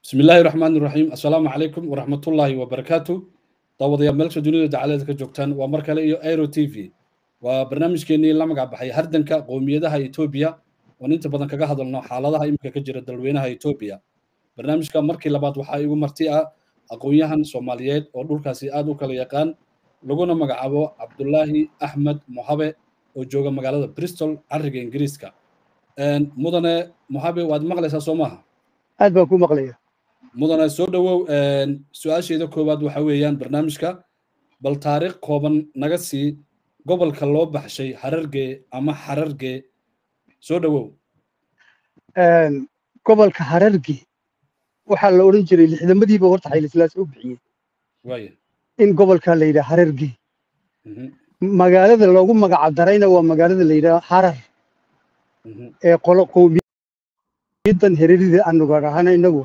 bismi illaahi raxmaan iraxiim assalaamu calaykum waraxmatullaahi wabarakaatu daawadayaal meelsha dunida dacalada ka joogtaan waa mar kale iyo airo t v waa barnaamijkeennii la magac baxay hardanka qowmiyadaha etoobiya oon inta badan kaga hadalno xaaladaha iminka ka jira dalweynaha etoobiya barnaamijka markii labaad waxaa igu marti ah aqoon-yahan soomaaliyeed oo dhulkaasi aad u kala yaqaan laguna magacaabo cabdulaahi axmed mohabe oo jooga magaalada bristol cariga ingiriiska mudane mohabe waad maqlaysaa soo maaha aad baan ku maqlaya mudane soo dhowow su-aasheeda koowaad waxa weeyaan barnaamijka bal taariikh kooban naga sii gobolka loo baxshay harargee ama xarargee soo dhowow gobolka hararge waxaa la odhan jiray lixdamadiiba horta xaylislaas u bixiyey waaya in gobolka la yidhaha hararge magaalada loogu magaca darayna waa magaalada la yidhaha harar ee qolo qowmiyadan hererida aanu gaadhahana inagu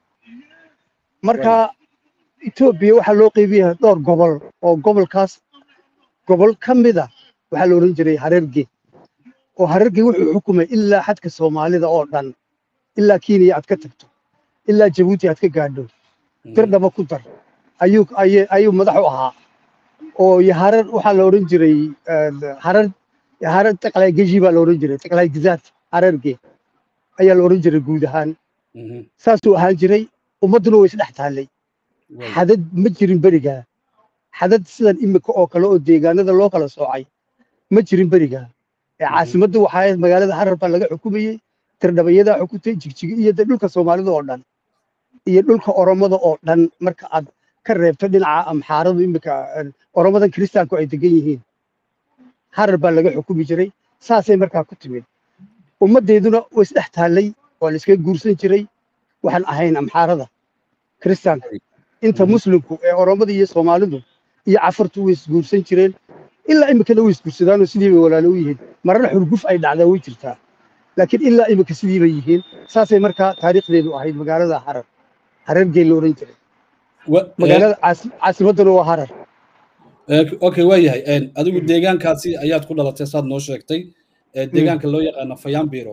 marka etoobiya waxaa loo qeybiyaa dhowr gobol oo gobolkaas gobol ka mida waxaa la odhan jiray hararge oo hararge wuxuu xukumay ilaa xadka soomaalida oo dhan ilaa kenya aad ka tagto ilaa jabuuti aad ka gaadho dirdhaba ku dar ayuu ayuu madax u ahaa oo harar waxaa la odhan jiray harar harar taqlay geji baa la odhan jiray taqlay gizaad hararge ayaa la odhan jiray guud ahaan saasuu ahaan jiray ummadduna way isdhex taallay xadad ma jirin berigaa xadad sidan imika oo kale oo deegaanada loo kala soocay ma jirin berigaa ee caasimaddu waxaa ahayd magaalada harar baa laga xukumayey tirdhabayadaa xukuntay jigjigi iyo dhulka soomaalida oo dhan iyo dhulka oromada oo dhan marka aad ka reebto dhinaca amxaaradu imika oromadan kiristaanku ay degan yihiin harar baa laga xukumi jiray saasay markaa ku timid ummaddeeduna way isdhex taallay waa la iskaga guursan jiray waxaan ahayn amxaarada kiristaanka inta muslimku ee oromada iyo soomaalidu iyo cafartu way isguursan jireen ilaa imikana way isguursadaanoo sidii bay walaalo u yihiin marna xurguf ay dhacdaa way jirtaa laakiin ilaa imika sidii bay yihiin saasay markaa taariikhdeedu ahayd magaalada harar harargee la odhan jiray magaalada caasimadduna waa harar okay waa yahay adigu deegaankaasi ayaad ku dhalatay saad noo sheegtay deegaanka loo yaqaano fayambiro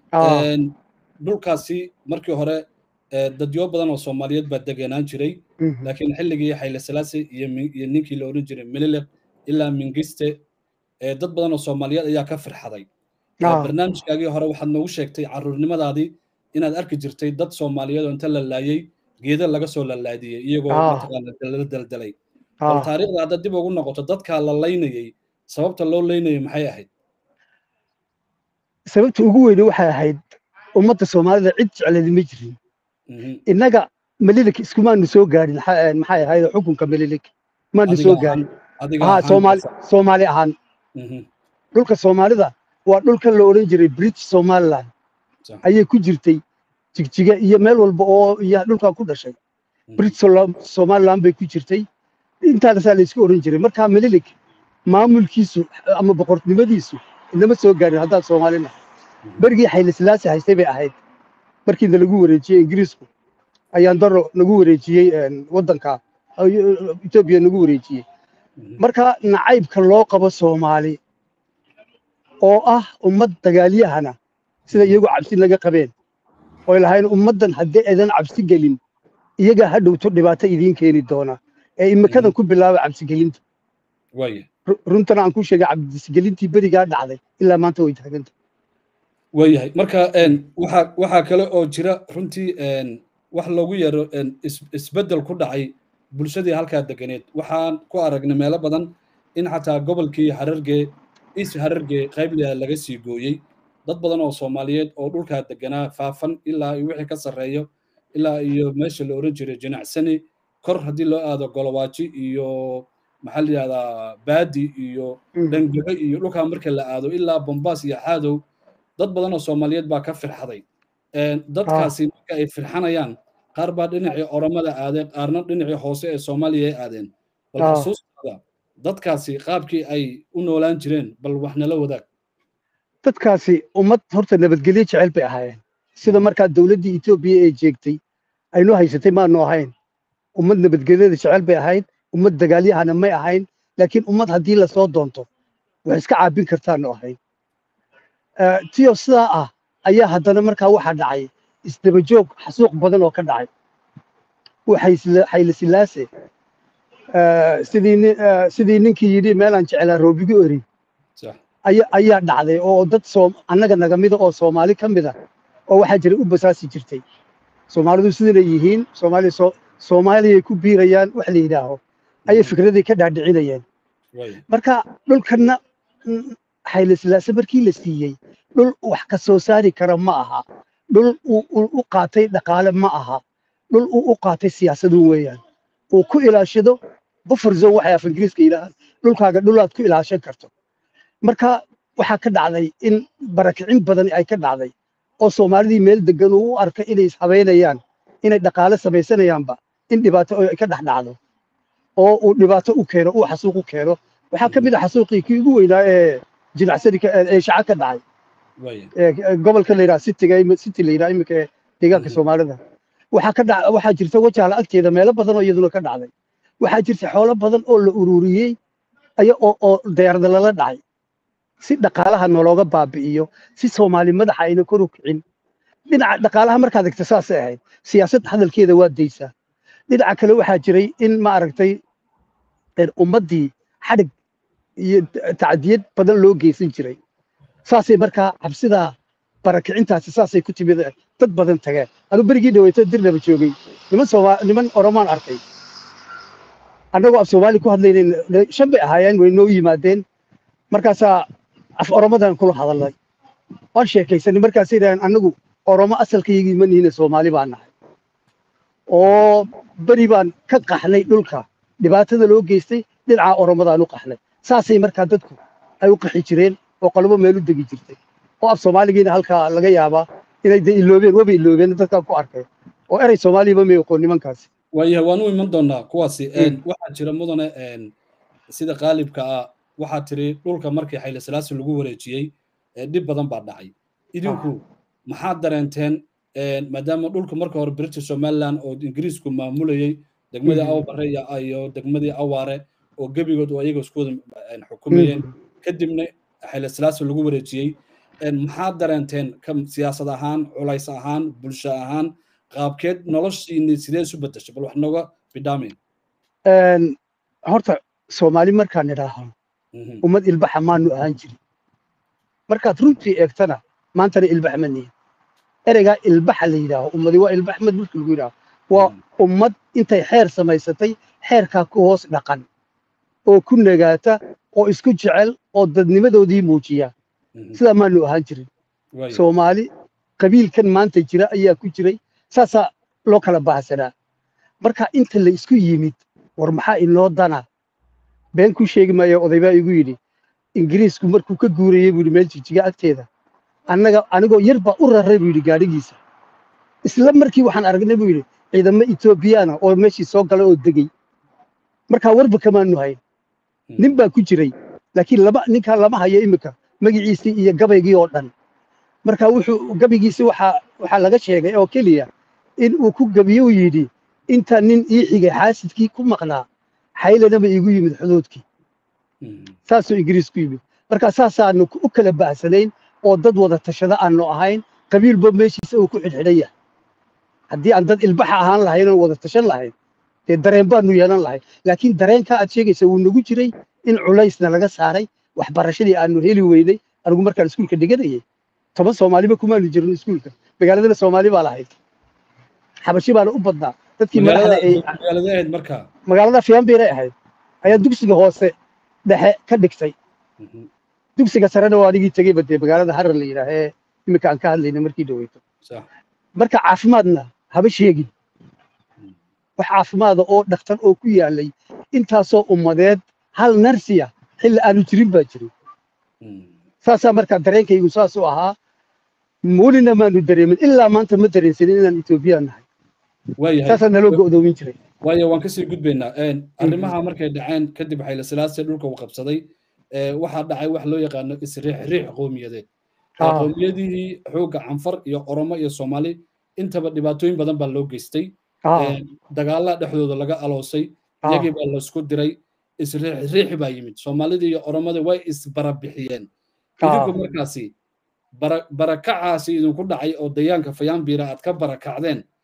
dhulkaasi markii hore dadyo badan oo soomaaliyeed baa degenaan jiray laakiin xilligii xayle salaasi iyo ninkii la odhan jiray mililiq ilaa mingiste dad badan oo soomaaliyeed ayaa ka firxaday barnaamijkaagii hore waxaad noogu sheegtay caruurnimadaadii inaad arki jirtay dad soomaaliyeed oo inta la laayey geeda laga soo lalaadiyey iyagoo mataqaana la daldalay bal taariikhda haddaad dib ugu noqoto dadkaa la laynayey sababta loo laynayay maxay ahayd sababta ugu weyne waxay ahayd ummadda soomaalida cid jecleedi ma jirin innaga melilik iskumaanu soo gaadhin maxay ahayd xukunka melilik maanu soo gaadhin soomaali ahaan dhulka soomaalida waa dhulkan la odhan jiray british somaliland ayay ku jirtay jigjiga iyo meel walba oo iyo dhulkan ku dhashay british somaliland bay ku jirtay intaasaa la isku odhan jiray markaa melilik maamulkiisu ama boqornimadiisu inama soo gaarin haddaan soomaalina berigii xaylislaasi haystay bay ahayd markiina lagu wareejiyey ingiriisku ayaan daro nagu wareejiyey waddanka etoobiya nagu wareejiyey marka nacaybka loo qabo soomaali oo ah ummad dagaalyahana sida iyagu cabsi naga qabeen oy lahayn ummaddan haddii aydan cabsi gelin iyagaa ha dhowto dhibaato idiin keeni doona ee imikadan ku bilaaba cabsigelinta runtana aan ku sheegay cabsigelintii berigaa dhacday ilaa maanta way taaganta waayahay marka waxa waxaa kale oo jira runtii wax loogu yeero isbeddel ku dhacay bulshadii halkaa deganeed waxaan ku aragnay meelo badan in xataa gobolkii harargee is harargee qaybliya laga sii gooyey dad badan oo soomaaliyeed oo dhulkaa deganaa faafan ilaa iyo wixii ka sarreeyo ilaa iyo meesha la odhan jiray jinacsani kor haddii loo aado golowaaji iyo maxaa la yidhahdaa baadi iyo dhangebe iyo dhulkaa marka la aado ilaa bombaas iyo xaadow dad badan oo soomaaliyeed baa ka firxaday dadkaasi marka ay firxanayaan qaar baa dhinacii oromada aadeen qaarna dhinacii hoose ee soomaaliya ay aadeen bal xusuustaada dadkaasi qaabkii ay u noolaan jireen bal wax nala wadaag dadkaasi ummad horta nabadgelyo jecel bay ahaayeen sida markaa dowladdii etoobiya ee jeegtay aynu haysatay maanu ahayn ummad nabadgelyada jecel bay ahayd ummad dagaalyahana may ahayn laakiin ummad haddii lasoo doonto wax iska caabin kartaanu ahayn tiyo sidaa ah ayaa haddana markaa waxaa dhacay isdabajoog xasuuq badan oo ka dhacay uu xayli silaase sidii sidii ninkii yidhi meelaan jeclaa roobigu eri ayaa dhacday oo dad annaga naga mida oo soomaali ka mida oo waxaa jiray u basaasi jirtay soomaalidu sidana yihiin soomaaliya soomaaliyay ku biirayaan wax la yidhaaho ayay fikradii ka dhaadhicinayeen marka dhulkanna xaylislaase markii la siiyey dhul wax ka soo saari kara ma aha dhul u qaatay dhaqaale ma aha dhul uu u qaatay siyaasadu weeyaan uu ku ilaashado buffer zone waxay af ingiriiska yidhaahaan dhulkaaga dhulaad ku ilaashan karto marka waxaa ka dhacday in barakicin badan ay ka dhacday oo soomaalidii meel degan uu u arka inay ishabeynayaan inay dhaqaale samaysanayaanba in dhibaato ay ka dhex dhacdo oo uu dhibaato u keeno uu xasuuq u keeno waxaa ka mid ah xasuuqii kii ugu weynaa ee jinacsani ee shaca ka dhacay gobolka la yidhaha citiga city la yidhaha iminka ee deegaanka soomaalida waxaa ka dhac waxaa jirta wajaala agteeda meelo badan oo iyaduna ka dhacday waxaa jirta xoolo badan oo la ururiyey aya oo oo diyaarada lala dhacay si dhaqaalaha nologa baabi'iyo si soomaali madaxa ayna kor u kicin dhinaca dhaqaalaha markaad egta saasay ahayd siyaasadda hadalkeeda waa daysaa dhinaca kale waxaa jiray in ma aragtay ummaddii xadhig iyo tacdiyad badan loo geysan jiray saasay markaa cabsidaa barakicintaasi saasay ku timid dad badan tageen anu berigii dhaweyto dirnaba joogay niman sooma niman oromaan arkay annagoo af soomaali ku hadlaynayn shan bay ahaayeen way noo yimaadeen markaasaa af oromadan kula hadalnay waan sheekaysanay markaasay yidhahdeen annagu oromo asalkaygii ma nihine soomaali baan nahay oo beri baan ka qaxnay dhulka dhibaatada loo geystay dhinaca oromadaan u qaxnay saasay markaa dadku ay u qaxi jireen oo qolobo meel u degi jirtay oo af soomaaligiina halkaa laga yaabaa inay de iloobeen waba iloobeen dadkaan ku arkay oo erey soomaaliyaba may oqoon nimankaasi waayahay waan u iman doonaa kuwaasi waxaa jira mudane sida qaalibka ah waxaa tiri dhulka markii xayla salaasi lagu wareejiyey dhib badan baa dhacay idinku maxaad dareenteen maadaama dhulka marka hore british somaliland oo ingiriisku maamulayey degmadii awbare iyo degmadii awaare oo gebigood oo iyaga isku wada xukumayeen kadibna xayla salaasi lagu wareejiyey maxaad dareenteen siyaasad ahaan culays ahaan bulsho ahaan qaabkeed noloshiini sidee isu bedeshay bal wax nooga bidhaameen horta soomaali markaan idhaaho ummad ilbaxa maanu ahaan jirin markaad runtii eegtana maantana ilbax ma nihin ereygaa ilbaxa la yidhaaho ummadi waa ilbax mad marka lagu yidhaaho waa ummad intay xeer samaysatay xeerkaa ku hoos dhaqan oo ku nagaata oo isku jecel oo dadnimadoodii muujiya sidaa maanu ahaan jirin soomaali qabiilkan maanta jira ayaa ku jiray saasaa loo kala baahsanaa marka inta la isku yimid war maxaa inoo dana been ku sheegi maayo odaybaa igu yidhi ingiriisku markuu ka guurayey buu yidhi meel jijiga agteeda annaga anigoo yar baa u raray buu yidhi gaadhigiisa isla markii waxaan aragnay buu yidhi ciidamo etoobiyaana oo meeshii soo galay oo degey markaa warba kamaanu hayn nin baa ku jiray laakiin lama ninkaa lama hayo iminka magaciisii iyo gabaygii oo dhan marka wuxuu gabaygiisi waxaa waxaa laga sheegay oo keliya in uu ku gabiyo uu yidhi inta nin ii xigay xaasidkii ku maqnaa xaylanaba iigu yimid xuduudkii saasuu ingiriis ku yimid marka saasaanu u kala baahsanayn oo dad wada tashada aanu ahayn qabiilba meeshiisa uu ku xidhxidhan yahay haddii aan dad ilbaxa ahaan lahayn oo wada tashan lahayn dee dareen baanu yeelan lahayn laakiin dareenkaa aad sheegaysa wuu nagu jiray in culaysna laga saaray waxbarashadii aanu heli weynay anigu markaan iskuulka dhiganayay toban soomaaliba kumaanu jirin iskuulka magaaladana soomaali baa lahayd xabashi baana u badnaa dadkii madaxda ay magaalada fiyanbiray ahayd ayaa dugsiga hoose dhexe ka dhigtay dugsiga sarena waa anigii tegeyba dee magaalada harar la yidhaah ee iminka aan ka hadlayna markii dhaweyto marka caafimaadna haba sheegin wax caafimaada oo dhaktar oo ku yaalay intaasoo ummadeed hal narsiya xilli aanu jirin baa jirin saasaa markaa dareenkaygu saasuu ahaa welina maanu dareemin ilaa maanta ma dareensanin inaan etoobiyaan nahay saasaa naloo go'doomin jiray waayo waan kasii gudbaynaa arrimaha markay dhaceen kadib xayla silaase dhulka uu qabsaday waxaa dhacay wax loo yaqaano isriix riix qowmiyadeed qowmiyadihii xoogga canfar iyo oromo iyo soomaali intaba dhibaatooyin badan baa loo geystay dagaallaa dhexdooda laga aloosay iyagii baa laysku diray isriix riix baa yimid soomaalida iyo oromada way isbarabixiyeen idinku markaasi barakacaasi idinku dhacay oo dayaanka fayaanbiira aad ka barakacdeen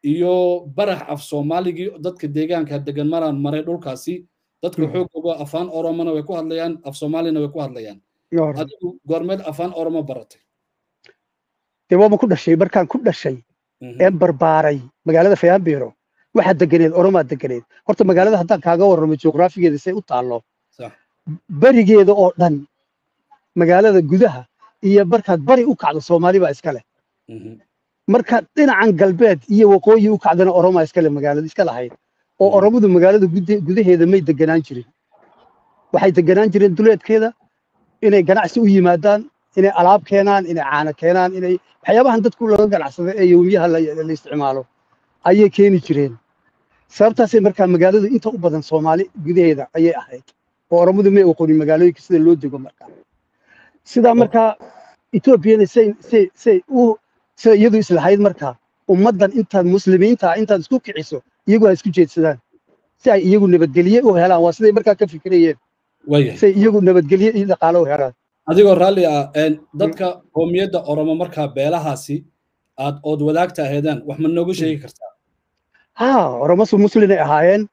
iyo barax af soomaaligii dadka deegaanka degan maraan maray dhulkaasi dadka xoogooga afaan oromona way ku hadlayaan af soomaalina way ku hadlayaan adigu goormeed afaan oromo baratay dee waaba ku dhashay markaan ku dhashay een barbaaray magaalada fayaambiro waxaa deganeed oromaa deganeed horta magaalada haddaan kaaga warramo juqraafigeeda say u taallo berigeeda oo dhan magaalada gudaha iyo markaad bari u kacdo soomaali baa iska leh markaad dhinacan galbeed iyo waqooyi u kacdana oromaa iska leh magaalada iska lahayd oo oromadu magaalada gudaheeda may deganaan jirin waxay deganaan jireen duleedkeeda inay ganacsi u yimaadaan inay alaab keenaan inay caano keenaan inay waxyaabahan dadku laga ganacsada ee yowmiyaha la isticmaalo ayay keeni jireen sababtaasay markaa magaaladu inta u badan soomaali gudaheeda ayay ahayd oo oromadu may oqonin magaalooyinka sida loo dego markaa sidaa markaa etoobiyana say say say u sida iyadu islahayd markaa ummaddan intaad muslimiinta intaad isku kiciso iyagu ha isku jeedsadaan si ay iyagu nabadgelye u helaan waa siday markaa ka fikirayeen say iyagu nabadgelye iyo dhaqaale u helaan adigoo raalli ah dadka qoomiyadda oromo markaa beelahaasi aad ood wadaagta aheedaan wax ma nooga sheegi kartaa ha oromosu muslinay ahaayeen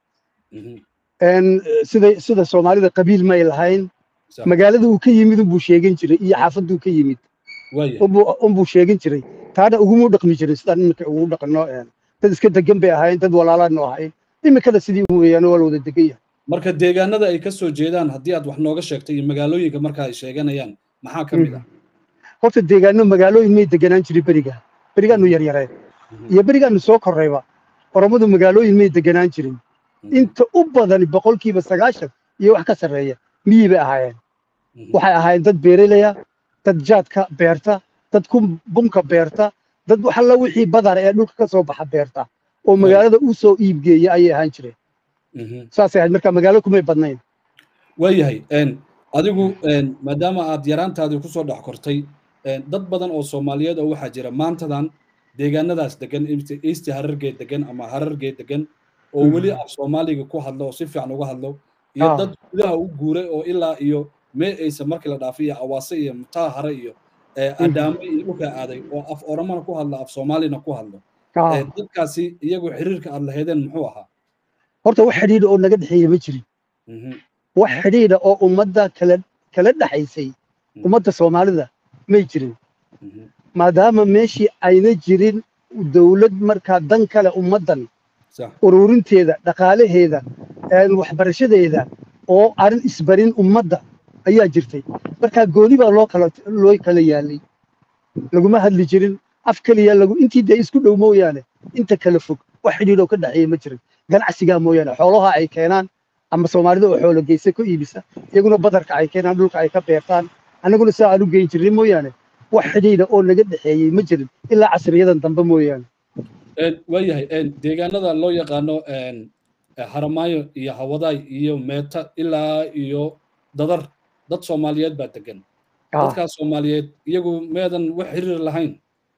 sida sida soomaalida qabiil may lahayn magaalada uu ka yimid unbuu sheegan jiray iyo xaafaduu ka yimid unbuu sheegan jiray taana uguma dhaqmi jirin sidaan iminka ugu dhaqno dad iska degan bay ahaayeen dad walaalaanu ahayn iminkana sidii weeyaan waa la wada degan yahay marka deegaanada ay ka soo jeedaan haddii aad wax nooga sheegtay iyo magaalooyinka marka ay sheeganayaan maxaa ka mid ah horta deegaano magaalooyin may deganaan jirin beriga berigaanu yaryareen iyo berigaanu soo korrayba oromadu magaalooyin may deganaan jirin inta u badan boqolkiiba sagaashan iyo wax ka sarreeya miyi bay ahaayeen waxay ahaayeen dad beerelaya dad jaadka beerta dad bunka beerta dad waxalla wixii badar ee dhulka ka soo baxa beerta oo magaalada u soo iibgeeya ayay ahaan jireen saasay ahayd marka magaalo kumay badnayn waayahay adigu maadaama aad yaraantaadii kusoo dhex kortay dad badan oo soomaaliyeed oo waxaa jira maantadan deegaanadaas degan easti harargee degan ama harargee degan oo weli af soomaaliga ku hadlo oo si fiican uga hadlo iyo dad gudaha u guuray oo ilaa iyo mee aysa markii la dhaafay iyo awaase iyo mutaa hare iyo adaamo iyo dhulkaa aaday oo af oromana ku hadlo af soomaalina ku hadlo dadkaasi iyagu xiriirka aad lahaydeen muxuu ahaa horta wax xidhiidha oo naga dhexeeya ma jirin wax xidhiidha oo ummadda kala kala dhexaysay ummadda soomaalida may jirin maadaama meeshii ayna jirin dawlad markaa dan kale ummaddan ururinteeda dhaqaalaheeda waxbarashadeeda oo arrin isbarin ummadda ayaa jirtay markaa gooni baa loo kala loo kala yaalay laguma hadli jirin af keliya lagu intii dee isku dhow mooyaane inta kala fog wax xidhiidhoo ka dhexeeya ma jirin ganacsigaa mooyaane xoolaha ay keenaan ama soomaalida oo xoolo geysa ku iibisa iyaguna badarka ay keenaan dhulka ay ka beertaan annaguna saa aan u geyn jirnay mooyaane wax xidhiidha oo naga dhexeeyey ma jirin ilaa casriyadan dambe mooyaane waayahay deegaanada loo yaqaano haramaayo iyo hawadaay iyo meeta ilaa iyo dadar dad soomaaliyeed baa degan dadkaas soomaaliyeed iyagu meedan wax xiriir lahayn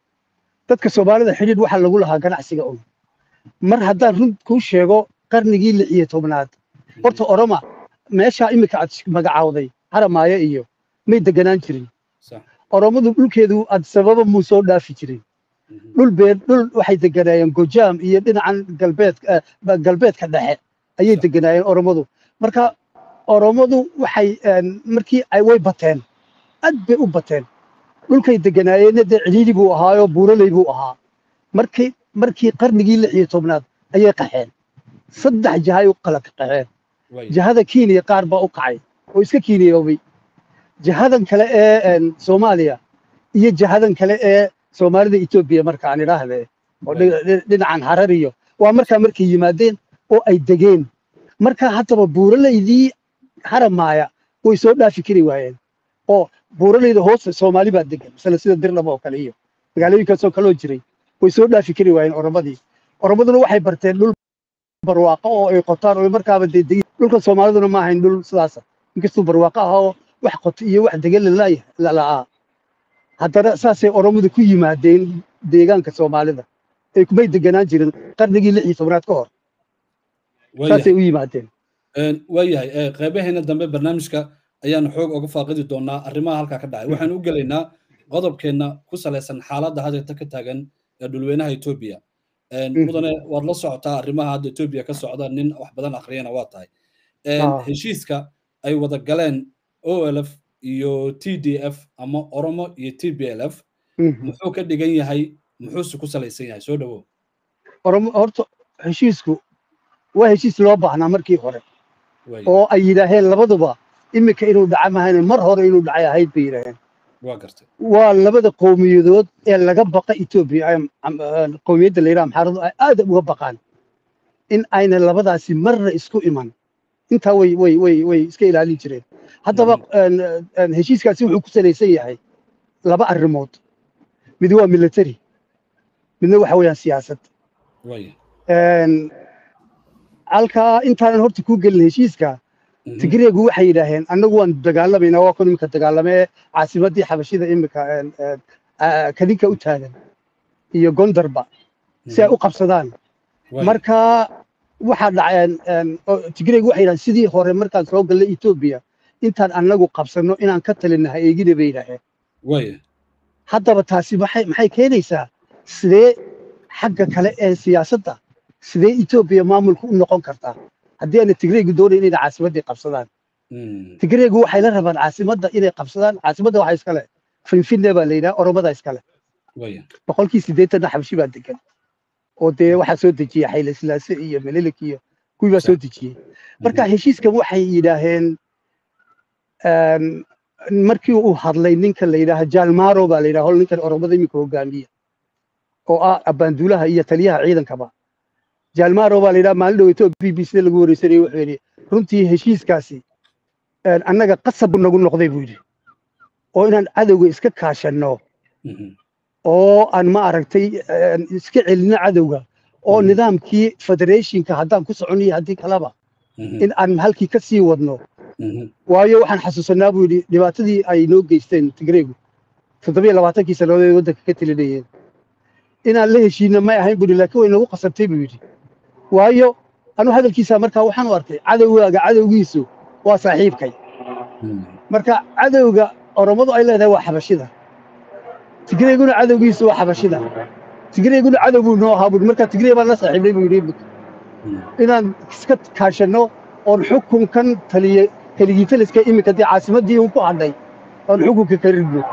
dadka soomaalida xidhiidh waxaa lagu lahaa ganacsiga un mar haddaan run kuu sheego qarnigii lix iyo tobnaad horta oroma meeshaa iminka aad magacaawday haramaayo iyo may deganaan jirin oromadu dhulkeedu aad sababa muu soo dhaafi jirin dhul beer dhul waxay deganaayeen gojaam iyo dhinacan galbeed galbeedka dhexe ayay deganaayeen oromadu marka oromadu waxay markii ay way bateen aad bay u bateen dhulkay deganaayeenna dee cidhiidhi buu ahaayoo buuraley buu ahaa markii markii qarnigii lix iyo tobnaad ayay qaxeen saddex jahay u kala qaxeen jahada kenya qaar baa u kacay oo iska kiiniyoobay jahadan kale ee soomaaliya iyo jahadan kale ee soomaalida etoobiya marka aan idhaahde oo dhinacan harar iyo waa markaa markay yimaadeen oo ay degeen marka haddaba buuralaydii haramaaya way soo dhaafi kari waayeen oo buuralayda hoosta soomaali baa degan masala sida dirnaba oo kale iyo magaalooyinkaasoo kaloo jiray way soo dhaafi kari waayeen oromadii oromaduna waxay barteen dhul barwaaqo oo ay qotaan oo markaaba dee degin dhulka soomaaliduna ma ahayn dhul sidaasa inkastuu barwaaqo ah oo wax qoto iyo wax degan lala'aa haddana saasay oromadu ku yimaadeen deegaanka soomaalida ay kumay deganaan jirin qarnigii lix iyo tobnaad ka hor saasay u yimaadeen waayahay qeybaheena dambe barnaamijka ayaanu xoog uga faaqidi doonaa arrimaha halkaa ka dhacay waxaanu u gelaynaa qodobkeenna ku salaysan xaaladda hadalta ka taagan ee dhulweynaha etoobiya mudane waad la socotaa arrimaha hadda etoobiya ka socda nin wax badan akhriyana waa tahay heshiiska ay wada galeen olf iyo t d f ama oromo iyo t b l f muxuu ka dhigan yahay muxuuse ku salaysan yahay soo dhawow oromo horta heshiisku waa heshiis loo baahnaa markii hore oo ay yidhaaheen labaduba iminka inuu dhaca mahayne mar hore inuu dhacay ahayd bay yidhaaheen waa gartay waa labada qowmiyadood ee laga baqa etoobiya qowmiyadda la yidhaha maxaaradu ay aad uga baqaan in ayna labadaasi marna isku iman intaa way way way way iska ilaalin jireen haddaba heshiiskaasi wuxuu ku salaysan yahay laba arrimood mid waa military midna waxa weeyaan siyaasad halkaa intaanan horta kuu gelin heshiiska tigreegu waxay yidhaaheen annagu waan dagaalamaynaa waa kun iminka dagaalamee caasimaddii xabashida iminka kadinka u taagan iyo gondarba si ay u qabsadaan marka waxaa dhaceen tigreegu waxay yidhahdeen sidii hore markaan soo gallay etoobiya intaan annagu qabsanno inaan ka talinaha eegina bay yidhaaheen haddaba taasi maxay maxay keenaysaa sidee xagga kale ee siyaasadda sidee etoobiya maamulku u noqon kartaa haddii aana tigreegu doonayn inay caasimaddii qabsadaan tigreegu waxay la rabaan caasimadda inay qabsadaan caasimadda waxaa iskale finfinne baa la yidhaha oromada iskale boqolkii siddeetanna xabshi baa degan oo dee waxaa soo dejiya xayle silaase iyo melilik iyo kuwii baa soo dejiyey marka heshiiskan waxay yidhaaheen markii uu hadlay ninka la yidhaaha jaalmaro baa la yidhaha hol ninkan oromada iminka hogaamiya oo ah abbaanduulaha iyo taliyaha ciidankaba jaalmaro baa la yidhaha maalin dhoweyto b b c lagu wareysanayay wuxuu yidhi runtii heshiiskaasi annaga qasab nagu noqday buu yidhi oo inaan cadowga iska kaashanno oo aan ma aragtay iska celinno cadowga oo nidaamkii federationka haddaan ku soconniyo haddii kaleba in aan halkii ka sii wadno waayo waxaan xasuusanaa buu yidhi dhibaatadii ay noo geysteen tigreegu toddobiyo labaatankii sannadood ay waddanka ka telinayeen inaan la heshiinno may ahayn buu yidhi laakiin way nagu qasabtay buu yidhi waayo anu hadalkiisa markaa waxaan u arkay cadowgaaga cadowgiisu waa saaxiibkay marka cadowga oromadu ay leedahay waa xabashida tigreeguna cadowgiisu waa xabashida tigreeguna cadow buu noo ahaa buu marka tigree baan la saaxiibnay buu yidhi inaan iska kaashanno oon xukunkan taliye keligii taliska iminka dee caasimaddii un ku hadhay oon xukunka ka ridno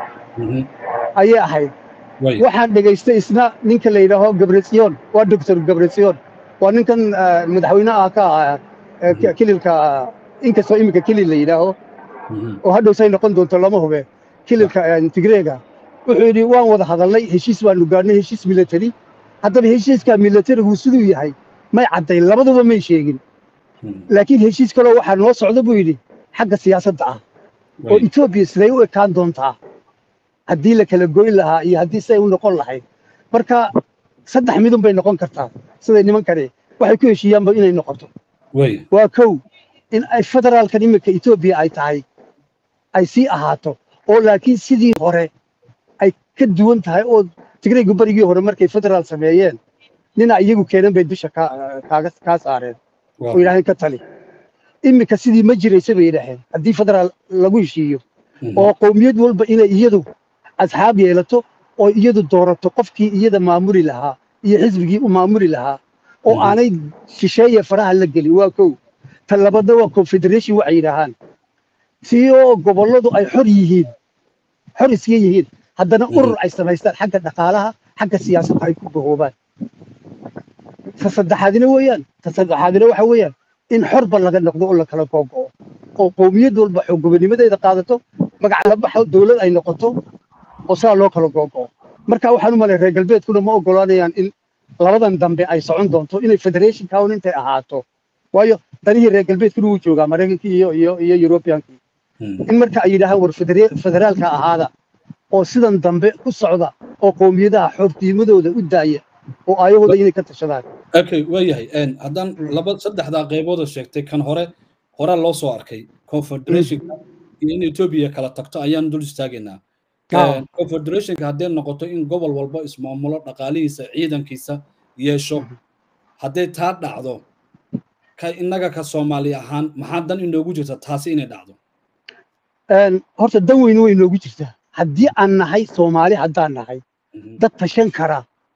ayay ahayd waxaan dhegaystay isna ninka la yidhaaho gabretsion waa doctor gabretsion waa ninkan madaxweynaha ka ah kililka inkastoo iminka kilil la yidhaaho oo hadhow say noqon doonto lama hube kililka tigreega wuxuu yidhi waan wada hadalnay heshiis baanu gaadhnay heshiis military haddaba heshiiska militarigu siduu yahay may caddayn labaduba may sheegin laakiin heshiis kaloo waxaa noo socda buu yidhi xagga siyaasadda ah oo etoobiya siday u ekaan doontaa haddii la kala goyn lahaa iyo haddii siday u noqon lahayd marka saddex midun bay noqon kartaa siday nimankani waxay ku heshiiyaanba inay noqoto waa kow in ay federaalkan iminka etoobiya ay tahay ay sii ahaato oo laakiin sidii hore ay ka duwan tahay oo tigreegu barigii hore markay federaal sameeyeen nina iyagu keenan bay dusha kaaga kaa saareen oo yidhaaheen ka tali iminka sidii ma jiraysa bay yidhaaheen haddii federaal lagu heshiiyo oo qowmiyad walba inay iyadu asxaab yeelato oo iyadu doorato qofkii iyada maamuli lahaa iyo xisbigii u maamuli lahaa oo aanay shisheeye faraha la gelin waa kow tan labaadna waa confederation waxay yidhaahaan si oo gobolladu ay xor yihiin xor iska yihiin haddana urur ay samaystaan xagga dhaqaalaha xagga siyaasadda ay ku gahoobaan ta saddexaadina weeyaan ta saddexaadina waxa weeyaan in xorba laga noqdo oo la kala googo'o oo qowmiyad walba xoogobanimadeeda qaadato magac la baxo dowlad ay noqoto oo saa loo kala googo'o marka waxaan u malay reer galbeedkuna ma oggolaanayaan in labadan dambe ay socon doonto inay federation town intay ahaato waayo danihii reer galbeedkuna wuu joogaa maraykankii iyo iyo iyo yurubiyankii in marka ay yidhaahaan war federaalka ahaada oo sidan dambe u socda oo qowmiyadaha xoortiimadooda u daaya oo aayahooda inay ka tashadaan okay waa yahay haddaan laba saddexdaa qaybood oo sheegtay kan hore horaa loo soo arkay confederationka iyo in etoobiya kala tagto ayaan dul istaagaynaa confederationka hadday noqoto in gobol walba ismaamulo dhaqaalihiisa ciidankiisa yeesho hadday taa dhacdo ka innaga ka soomaali ahaan maxaa dan inoogu jirta taasi inay dhacdo horta dan weyne way inoogu jirtaa haddii aan nahay soomaali haddaan nahay dad tashan kara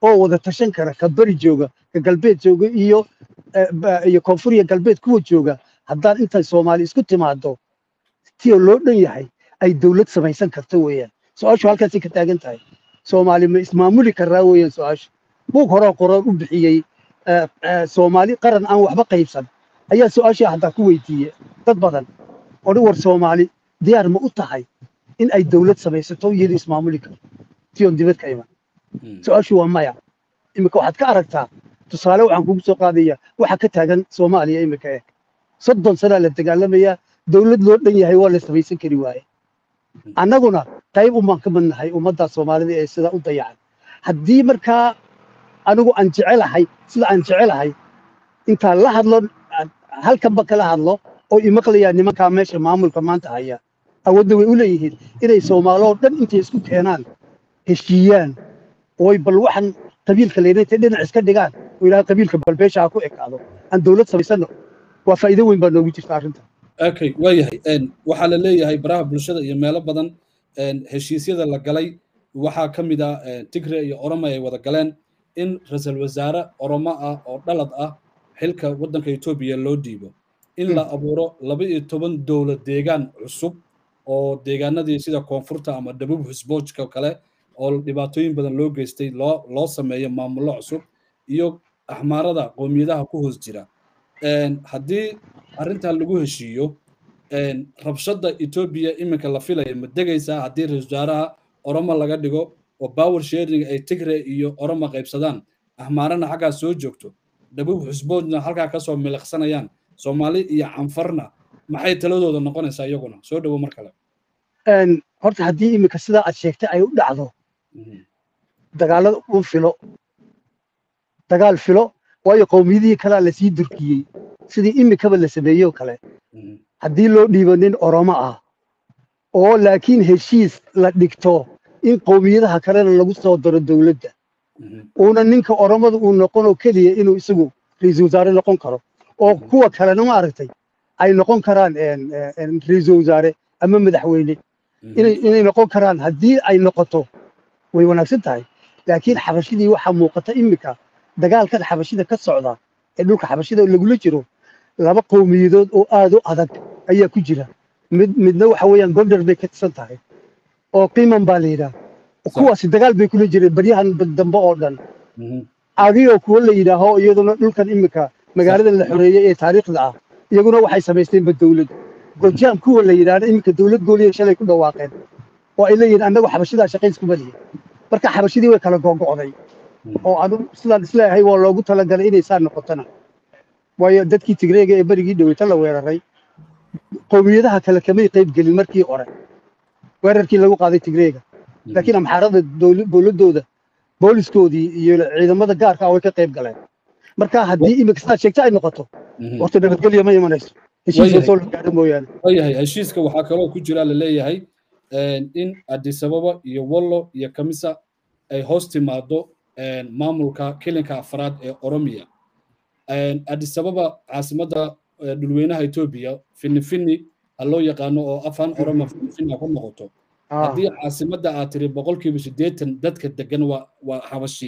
oo wada tashan kara ka beri jooga ka galbeed jooga iyo iyo koonfuriya galbeed kuwa jooga haddaan intay soomaali isku timaado tiyoo loo dhan yahay ay dowlad samaysan karto weeyaan su-aashu halkaasay ka taagan tahay soomaali ma ismaamuli karaa weeyaan su-aashu buug horeo qoroon u bixiyey soomaali qaran aan waxba qaybsan ayaa su-aashii haddaa ku weydiiye dad badan odhi war soomaali diyaar ma u tahay in ay dowlad samaysato iyada ismaamuli karto tiyoon dibad ka iman su-aashu waa maya iminka waxaad ka aragtaa tusaale waxaan kugu soo qaadaya waxa ka taagan soomaaliya iminka eh soddon sanaa la dagaalamayaa dowlad loo dhan yahay waa la samaysan kari waaye annaguna qayb umaan ka midnahay ummaddaa soomaalida ee sidaa u dayacan haddii markaa anigu aan jecelahay sida aan jecelahay intaan la hadlo halkanba kala hadlo oo imaqlayaa nimankaa meesha maamulka maanta haya awoodda way u leeyihiin inay soomaaloo dhan intay isku keenaan heshiiyaan ooy bal waxaan qabiilka leynayta dhinac iska dhigaan oo ilaaha qabiilka balbeesha ha ku ekaado aan dowlad samaysano waa faa'iido weyn baa noogu jirta arrinta okay waayahay waxaa la leeyahay baraha bulshada iyo meelo badan heshiisyada la galay waxaa ka mid ah tigre iyo oroma ay wada galeen in ra-iisul wasaare oromo ah oo dhalad ah xilka waddanka etoobiya loo dhiibo in la abuuro laba iyo toban dowlad deegaan cusub oo deegaanadii sida koonfurta ama dhabub husboojka kale oo dhibaatooyin badan loo geystay loo loo sameeyo maamullo cusub iyo axmaarada qowmiyadaha ku hoos jira haddii arrintan lagu heshiiyo rabshadda etoobiya iminka la filaya ma degaysaa haddii ra-isul wasaaraha oromo laga dhigo oo power sharing ay tigre iyo oromo qaybsadaan ahmaarana xaggaa soo joogto dhabub xusboodna halkaa kasoo miliqsanayaan soomaali iyo canfarna maxay taladooda noqonaysaa iyaguna soo dhowo mar kale horta haddii iminka sidaa aad sheegtay ay u dhacdo dagaalada u filo dagaal filo waayo qowmiyadihii kalea lasii durkiyey sidii iminkaba la sameeyey oo kale haddii loo dhiibo nin oromo ah oo laakiin heshiis la dhigto in qowmiyadaha kalena lagu soo daro dowladda uuna ninka oromada uu noqonoo keliya inuu isagu ra-iisul wasaare noqon karo oo kuwa kalena ma aragtay ay noqon karaan ra-iisul wasaare ama madaxweyne inay noqon karaan haddii ay noqoto way wanaagsan tahay laakiin xabashidii waxaa muuqata iminka dagaalkan xabashida ka socda ee dhulka xabashida lagula jiro laba qowmiyadood oo aad u adag ayaa ku jira mid midna waxa weeyaan gondar bay ka tirsan tahay oo qiiman baa la yidhaah kuwaasi dagaal bay kula jireen baryahan dambe oo dhan adigoo kuwa la yidhaaho iyaduna dhulkan iminka magaaladan la xoreeyey ee taariikhda ah iyaguna waxay samaysteenba dowlad gojaam kuwa la yidhaahdo iminka dowlad gooliya shalay ku dhawaaqeen oo ay leeyihiin annagu xabashidaa shaqayskuma lihin marka xabashidii way kala gogo'day oo anu sidaan isleeyahay waa loogu talagalay inay saa noqotona waayo dadkii tigreega ee berigii dhaweyta la weeraray qowmiyadaha kale kamay qayb gelin markii hore weerarkii lagu qaaday tigreega laakiin amxaarada dowladdooda booliskoodii iyo ciidamada gaarka ah way ka qayb galeen marka haddii iminka sidaad sheegta ay noqoto horta nabadgelya ma imanayso heshiiska soo la gaaro mooyaane waayahay heshiiska waxaa kaloo ku jira la leeyahay in addis ababa iyo wallo iyo kamisa ay hoos timaado maamulka kilinka afraad ee oromiya addis ababa caasimadda dhulweynaha etoobiya finifini ha loo yaqaano oo afaan oroma finifini ku noqoto haddii caasimadda aad tiri boqolkiiba siddeetan dadka degan waa waa xabashi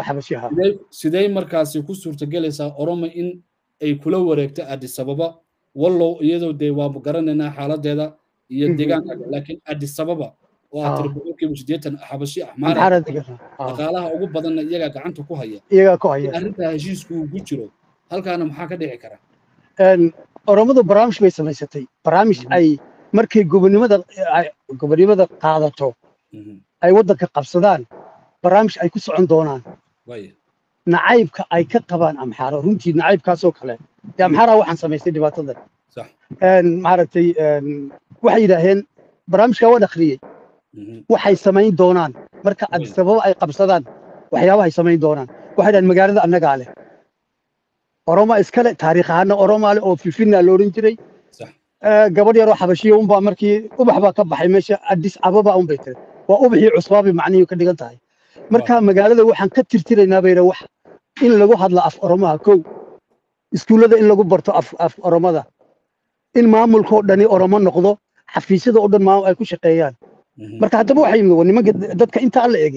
sidee markaasi ku suurtagelaysaa oromo in ay kula wareegto addis ababa wallow iyadoo dee waa garanaynaa xaaladeeda iyo deegaanka laakiin addis ababa oo aad tiri boqolkiiba siddeetan xabashi axmaara dhaqaalaha ugu badanna iyagaa gacanta ku haya iyagaa ku haya arrintaa heshiisku uu ku jiro halkaana maxaa ka dhici kara oromadu barnaamij bay samaysatay barnaamij ay markay gobonimada gobonimada qaadato ay waddanka qabsadaan barnaamij ay ku socon doonaan nacaybka ay ka qabaan amxaaro runtii nacaybkaasoo kale dee amxaaraa waxaan samaystay dhibaatadan maaragtay waxay yidhaaheen barnaamijkaa waan akhriyey waxay samayn doonaan marka addis ababa ay qabsadaan waxyaabahay samayn doonaan waxay dhahan magaalada annagaa leh oroma iskale taariikh ahaana oromaa leh oo filfinna la odhan jiray gabadh yaroo xabashiya unbaa markii ubax baa ka baxay meesha addis ababa unbay tiri waa ubaxii cusbaabay macnihii ka dhigan tahay marka magaalada waxaan ka tirtiraynaa bayna wax in lagu hadlo af oromaha kow iskuullada in lagu barto af af oromada in maamulkoo dhani oromo noqdo xafiisyada oo dhan maamul ay ku shaqeeyaan marka haddaba waxay yimid nimanka dadka intaa la egay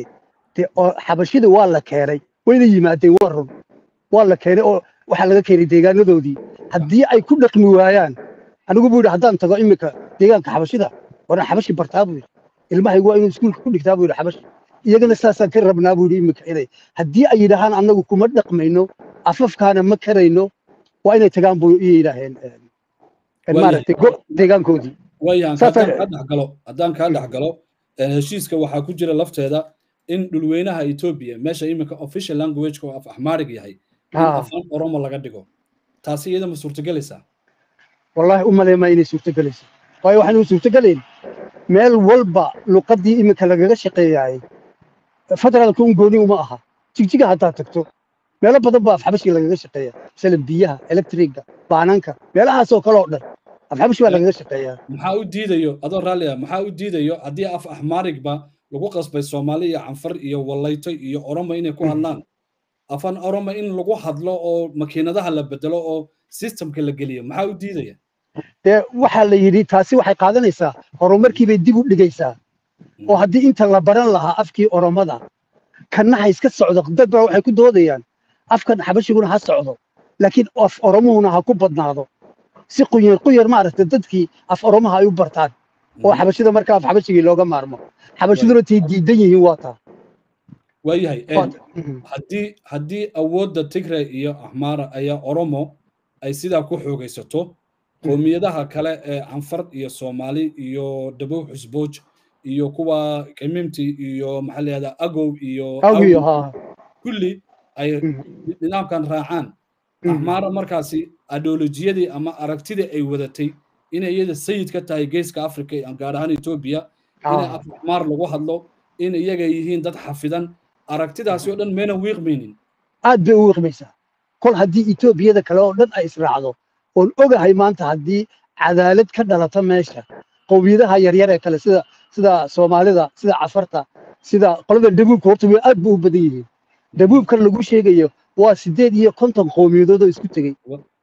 dee oo xabashida waa la keenay wayna yimaadeen waa run waa la keenay oo waxaa laga keenay deegaanadoodii haddii ay ku dhaqmi waayaan anigu buu yidhi haddaan tago iminka deegaanka xabashida waran xabashi bartaa buu yidhi ilmahaygu waa inuu iskuulka ku dhigtaa buu yidhi xabashi iyagana saasaan ka rabnaa buu yidhi iminka inay haddii ay yidhaahaan annagu kuma dhaqmayno afafkaana ma karayno waa inay tagaan buu iyo yidhaaheen maaragtay deegaankoodii waayahan haddaan kaa dhexgalo haddaan kaa dhexgalo heshiiska waxaa ku jira lafteeda in dhulweynaha etoobiya meesha iminka official languageka oo af axmaarig yahay in afaan oromo laga dhigo taasi iyada ma suurtagelaysaa wallaahi u maleemaa inay suurtagelayso waayo waxaan u suurtagelayn meel walba luqaddii iminka lagaga shaqeeyaayay federaalka un gooni uma aha jigjiga haddaad tagto meelo badan baa afxabashii lagaga shaqeeya masalan biyaha electriga baananka meelahaasoo kale oo dhan afxabashi baa lagaga shaqeeyaa maxaa u diidayo adoo raalli ah maxaa u diidayo haddii af axmaarigba lagu qasbay soomaali iyo canfar iyo wallayto iyo oromo inay ku hadlaan afan oromo in lagu hadlo oo makiinadaha la bedelo oo systemka la geliyo maxaa u diidaya dee waxaa la yidhi taasi waxay qaadanaysaa horumarkii bay dib u dhigaysaa oo haddii inta la baran lahaa afkii oromada kanna ha iska socdo dad baa waxay ku doodayaan afkan xabashiguna ha socdo laakiin af oromuhuna ha ku badnaado si quyar quyar maaragtay dadkii af oromaha ay u bartaan oo xabashida markaa af xabashigii looga maarmo xabashiduna tay diidan yihiin waa taa waayahay haddii haddii awoodda tigre iyo axmaara ayaa oromo ay sidaa ku xoogaysato qoomiyadaha kale ee canfar iyo soomaali iyo dhabow xusbooj iyo kuwa qimimti iyo maxaa la yihahdaa agow iyo kulli ay nidaamkan raacaan axmaara markaasi adolojiyadii ama aragtidii ay wadatay inay iyada sayid ka tahay geeska africa gaar ahaan etoobiya inay af axmaar lagu hadlo in iyaga yihiin dad xafidan aragtidaasi oo dhan mayna wiiqmaynin aad bay u wiiqmaysaa kol haddii etoobiyada kale oo dhan ay israacdo oon ogahay maanta haddii cadaalad ka dhalata meesha qowmiyadaha yaryar ee kale sida sida soomaalida sida cafarta sida qolada dhabuubka horta way aad bu u badan yihiin dhabuubkan lagu sheegayo waa sideed iyo konton qowmiyadood oo isku tegey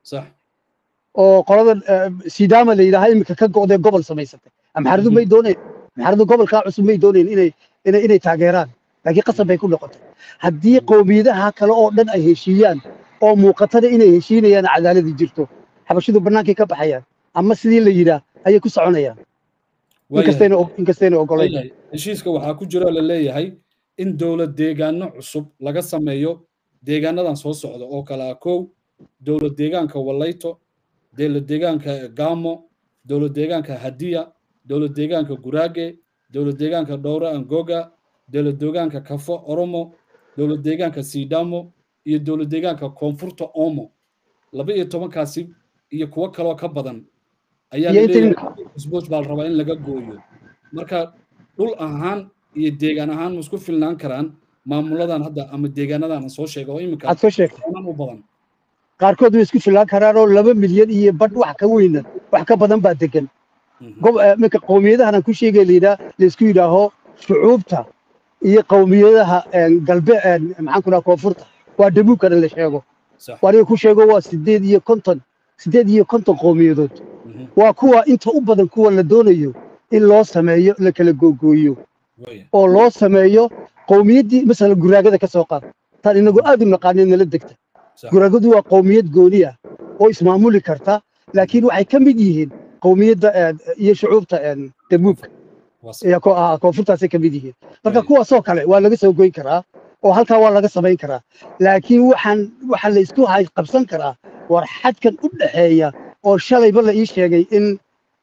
oo qoladan sidaama la yidhaaha iminka ka go'dee gobol samaysatay amxaradu may doonayn amxaradu gobolkaa cusub may doonayn inay inay inay taageeraan laakiin qasab bay ku noqotay haddii qowmiyadaha kale oo dhan ay heshiiyaan oo muuqatada inay heshiinayaan cadaaladii jirto xabashidu bannaankay ka baxayaan ama sidii la yidhaah ayay ku soconayaan inkastayna ogolayn heshiiska waxaa ku jiro la leeyahay in dowlad deegaano cusub laga sameeyo deegaanadan soo socda oo kale ah kow dowlad deegaanka wallayto dowlad deegaanka gamo dowlad deegaanka hadiya dowlad deegaanka guraage dowlad deegaanka dhowra angoga dowlad deegaanka kafo oromo dowlad deegaanka sidamo iyo dowlad deegaanka koonfurta omo laba iyo tobankaasi iyo kuwo kaloo ka badan ayaa laleeyahay baa la rabaa in laga gooyo marka dhul ahaan iyo deegaan ahaan ma isku filnaan karaan maamuladan hadda ama deegaanadan aan soo sheega oo iminka aad soo sheegtay u badan qaarkood way isku filnaan karaan oo laba milyan iyo badh wax ka weyna wax ka badan baa degan minka qowmiyadahan aan ku sheegay layidhaa laysku yidhaaho shucuubta iyo qowmiyadaha galbe maxaan ku dhaha koonfurta waa dhabuubkana la sheego waniga ku sheego waa sideed iyo konton sideed iyo konton qowmiyadood waa kuwa inta u badan kuwa la doonayo in loo sameeyo la kala googooyo oo loo sameeyo qowmiyaddii masalan guraagada ka soo qaad taan inagu aad u naqaanin nala degta guraagadu waa qowmiyad gooni ah oo ismaamuli karta laakiin waxay ka mid yihiin qowmiyadda iyo shucuubta dabuubka koonfurtaasay ka mid yihiin marka kuwaasoo kale waa laga soo goyn karaa oo halkaa waa laga samayn karaa laakiin waxaan waxaa la isku qabsan karaa war xadkan u dhexeeya oo shalayba la ii sheegay in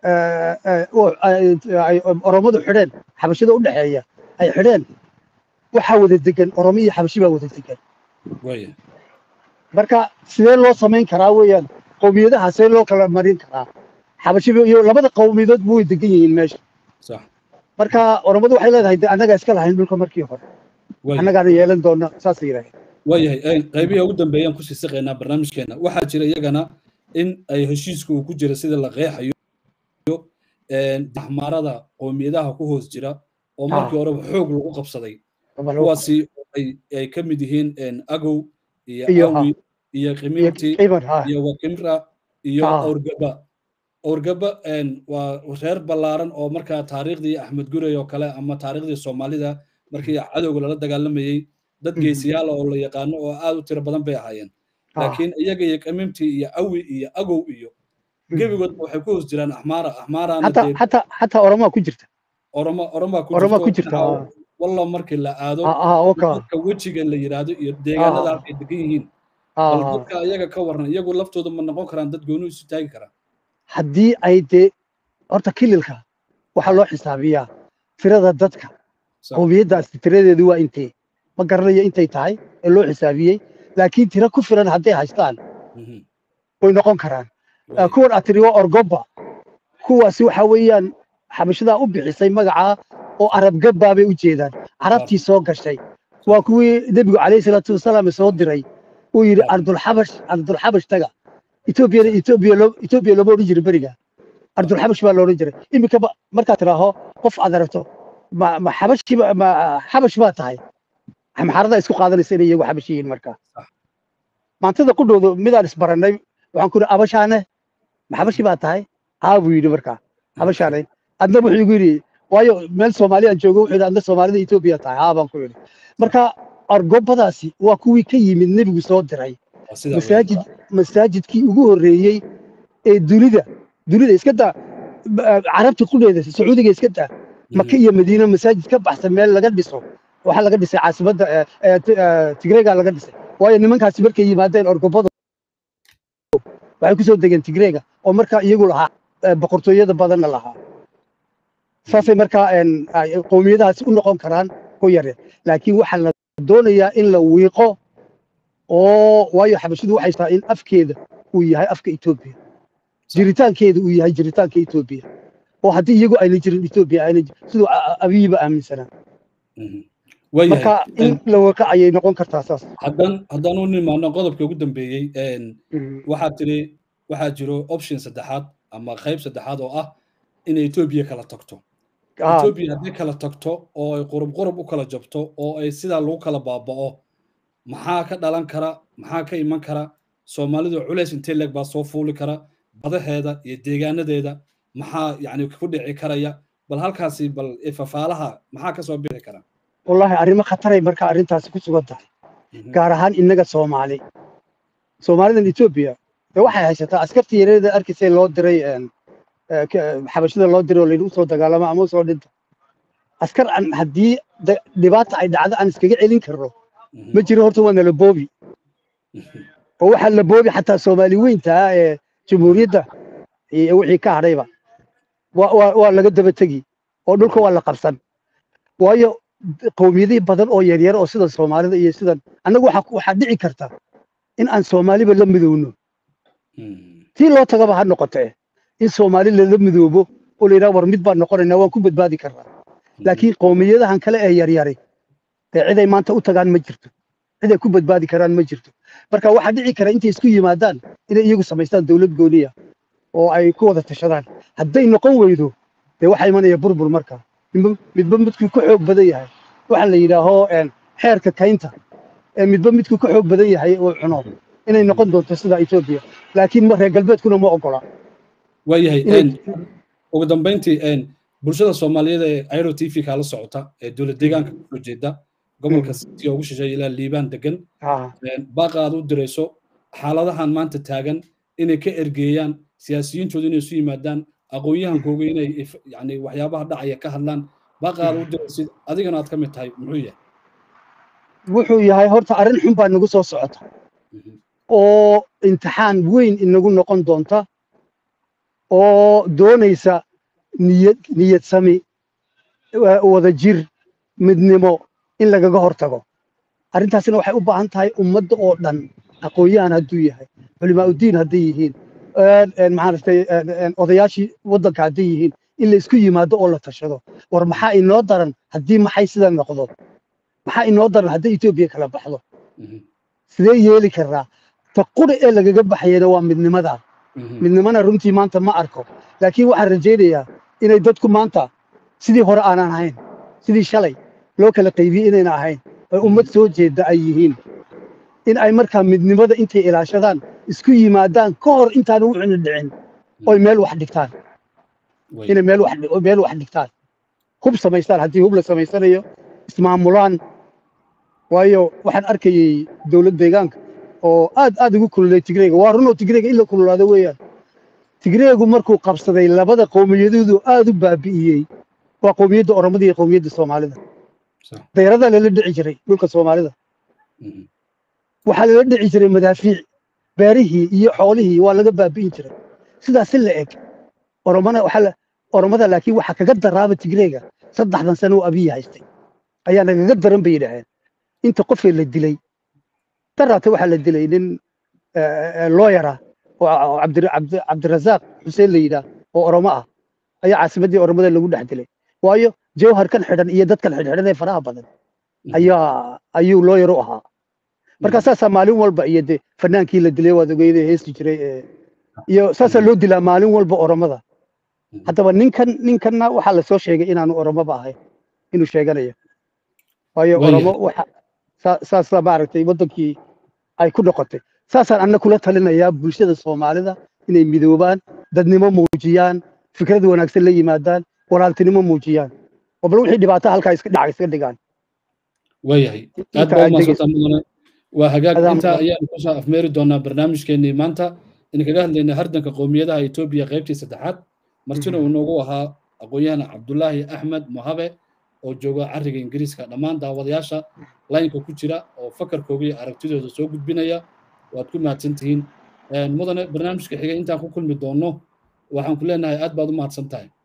ay oromadu xidheen xabashida u dhexeeya ay xidheen waxaa wada degan oromo iyo xabashi baa wada degan marka sidee loo samayn karaa weeyaan qowmiyadaha see loo kala marin karaa xabashi iyo labada qowmiyadood bu way degan yihiin meesha marka oromadu waxay leedahay de annagaa iska lahayn dhulka markii hore annagaana yeelan doona saas la yidhaahda waayahay qaybihi ugu dambeeyaan kusii siqaynaa barnaamijkeena waxaa jira iyagana in ay heshiiska uu ku jira sida la qeexayo axmaarada qowmiyadaha ku hoos jira oo markii horeba xoog lagu qabsaday kuwaasi ay ka mid yihiin agow iyo awi iyo qimimti iyo wakimra iyo awrgaba awrgaba waa reer ballaaran oo markaa taariikhdii axmed gurey oo kale ama taariikhdii soomaalida markii cadowga lala dagaalamayey dad geesiyaala oo la yaqaano oo aad u tiro badan bay ahaayeen laakiin iyaga iyo kamimtii iyo awi iyo agow iyo gebigoodba waxay ku hoos jiraan axmaara axmaaraana xataa oromaa ku jirta oroma oromaa oromaa ku jirta walla markii la aado dadka wejigan la yidhaahdo iyo deegaanada halkay degan yihiin bal dadka iyaga ka waran iyagu laftooda ma noqon karaan dad gooni isu taagi karaan haddii ay dee horta kililka waxaa loo xisaabiyaa tirada dadka qowmiyaddaasi tiradeedu waa intee ma garanayo intay tahay ee loo xisaabiyey laakiin tiro ku filan hadday haystaan way noqon karaan kuwan aad tiri waa orgoba kuwaasi waxa weeyaan xabashadaa u bixisay magacaa oo arab gabbaa bay u jeedaan carabtii soo gashay waa kuwii nebigu calayhi salaatu wasalaam soo diray uu yidhi ardulxabash ardulxabash taga etoobiyana etoobiya etoobiya looma odhan jirin beriga ardulxabash baa loodhan jiray iminka markaad tidhaaho qof aad aragto ma ma xabashi ma xabash baa tahay maxaarada isku qaadanaysa inay iyagu xabash yihiin markaa maantada qudhooda midaan isbarannay waxaan ku yidhi abashaane ma xabashi baa tahay haa buu yidhi markaa xabashaane adna wuxuu igu yidhi waayo meel soomaaliyaan joogo wuxuu yidhi adna soomaalida etoobiya tahay haa baan ku yidhi marka argobadaasi waa kuwii ka yimid nebigu soo diray masaajid masaajidkii ugu horreeyey ee dunida dunida iska daa carabta qudheeda sacuudiga iska daa maka iyo madiina masaajid ka baxsan meel laga dhiso waxaa laga dhisay caasimadda tigreega laga dhisay waayo nimankaasi markay yimaadeen orgobada waxay kusoo degeen tigreega oo markaa iyagu lahaa boqortooyada badanna lahaa saasay markaa qowmiyadahaasi u noqon karaan ku yaryar laakiin waxaa la doonayaa in la wiiqo oo waayo xabashidu waxay tahay in afkeeda uu yahay afka etoobiya jiritaankeeda uu yahay jiritaanka etoobiya oo haddii iyagu ayna jirin etoobiya ayna siduu abiyiba aaminsanaa marka in la wiiqo ayay noqon kartaa saas haddaan haddaan u nimaano qodobka ugu dambeeyey waxaa tiri waxaa jiro option saddexaad ama qayb saddexaad oo ah inay etoobiya kala tagto etoobiya hadday kala tagto oo ay qurub qurub u kala jabto oo ay sidaa lagu kala baaba'o maxaa ka dhalan kara maxaa ka iman kara soomaalidu culays intee leeg baa soo fuuli kara badaheeda iyo deegaanadeeda maxaa yani ku dhici karaya bal halkaasi bal fafaalaha maxaa ka soo bixi kara wallaahi arrimo khataray marka arrintaasi ku sugan tahay gaar ahaan innaga soomaali soomaalidan etoobiya dee waxay haysataa askartii yareeda arkaysay loo diray xabashada loo diray oo layidhi usoo dagaalama ama usoo dhinta askar aan haddii dhibaata ay dhacdo aan iskaga celin karno ma jiro horta waa nala boobi oo waxaa la boobi xataa soomaali weyntaa ee jamhuuriyadda iyo wixii ka hadhayba waa laga daba tegi oo dhulka waa la qabsan waayo qowmiyadii badan oo yaryar oo sida soomaalida iyo sidan annagu waxaa dhici karta in aan soomaaliba la midowno tii loo tagaba ha noqotee in soomaali lala midoobo oo la yidhaha war mid baan noqonaynaa waan ku badbaadi karnaa laakiin qowmiyadahan kale ee yaryari dee ciday maanta u tagaan ma jirto ciday ku badbaadi karaan ma jirto marka waxaa dhici kara intay isku yimaadaan inay iyagu samaystaan dowlad gooniya oo ay ku wada tashadaan hadday noqon weydo dee waxaa imanaya burbur marka midba midkuu ka xoog badan yahay waxaa la yidhaaho xeerka kaynta ee midba midkuu ka xoog badan yahay uu cuno inay noqon doonto sida etoobiya laakiin reer galbeedkuna ma ogola waayahay ugu dambayntii bulshada soomaaliyeed ee airo t v kaala socota ee dowlad deegaanka kusoo jeeda gobolka city ugu shisheeya ilaa liibaan degan baaqa aad u dirayso xaaladahan maanta taagan inay ka ergeeyaan siyaasiyiintooda inay isu yimaadaan aqoon-yahankooga inay yani waxyaabaha dhacaya ka hadlaan baaqa aad u diraysid adigana aad ka mid tahay muxuu yahay wuxuu yahay horta arrin xun baa nagu soo socota oo imtixaan weyn inagu noqon doonta oo doonaysa niyad niyad sami wada jir midnimo in lagaga hortago arrintaasina waxay u baahan tahay ummadda oo dhan aqoon-yahan hadduu yahay culimaa uddiin hadday yihiin maaragtay odayaashii waddanka hadday yihiin in la isku yimaado oo la tashado war maxaa inoo daran haddii maxay sida noqdo maxaa inoo daran hadday etoobiya kala baxdo sidee yeeli karnaa ta quri ee lagaga baxayana waa midnimada midnimana runtii maanta ma arko laakiin waxaan rajaynayaa inay dadku maanta sidii hore aanan ahayn sidii shalay loo kala qaybiyey inayna ahayn ay ummad soo jeedda ay yihiin in ay markaa midnimada intay ilaashadaan isku yimaadaan ka hor intaanu wuxuna dhicin oy meel wax dhigtaan inay meel wax meel wax dhigtaan hub samaystaan haddii hub la samaysanayo ismaamulaan waayo waxaan arkayey dowlad deegaanka oo aad aad ugu kululay tigreega waa runoo tigreega in la kululaado weeyaan tigreegu markuu qabsaday labada qowmiyadoodu aad u baabi'iyey waa qowmiyadda oromada iyo qowmiyadda soomaalida dayaradaa lala dhici jiray dhulka soomaalida waxaa lala dhici jiray madaafiic beerihii iyo xoolihii waa laga baabi'in jiray sidaas si la eg oromana waxaa oromada laakiin waxaa kaga daraaba tigreega saddexdan sano oo abiyi haystay ayaa nagaga daran bay yidhaaheen inta qofee la dilay daraate waxaa la dilay nin looyara oo cabdirasaaq xuseen la yidhaah oo oromo ah ayaa caasimaddii oromada lagu dhex dilay waayo jawharkan xidhan iyo dadkan xidhxidhan ee faraha badan ayaa ayuu looyar u ahaa marka saasaa maalin walba iyo de fanaankii la dilay waad ogeyda heesti jiray iyo saasaa loo dilaa maalin walba oromada haddaba ninkan ninkanna waxaa lasoo sheegay inaanu oromoba ahayn inuu sheeganayo waayo oromo waxa saasa maaragtay waddankii ay ku noqotay saasaan anna kula talinayaa bulshada soomaalida inay midoobaan dadnimo muujiyaan fikrad wanaagsan la yimaadaan walaaltinimo muujiyaan oo bal wixii dhibaato halkaa iska dhaca iska dhigaan waayahay aad baa umaadsantaa mudane waa hagaag intaa ayaanu kusoo afmeeri doonaa barnaamijkeenii maanta in kaga hadlaynay hardanka qowmiyadaha etoobiya qaybtii saddexaad martina uu noogu ahaa aqoon-yahana cabdulaahi axmed mohabe oo jooga cariga ingiriiska dhammaan daawadayaasha laynka ku jira oo fakarkooga iyo aragtidooda soo gudbinaya waad ku mahadsan tihiin mudane barnaamijka xigay intaan ku kulmi doonno waxaan ku leenahay aad baad u mahadsan tahay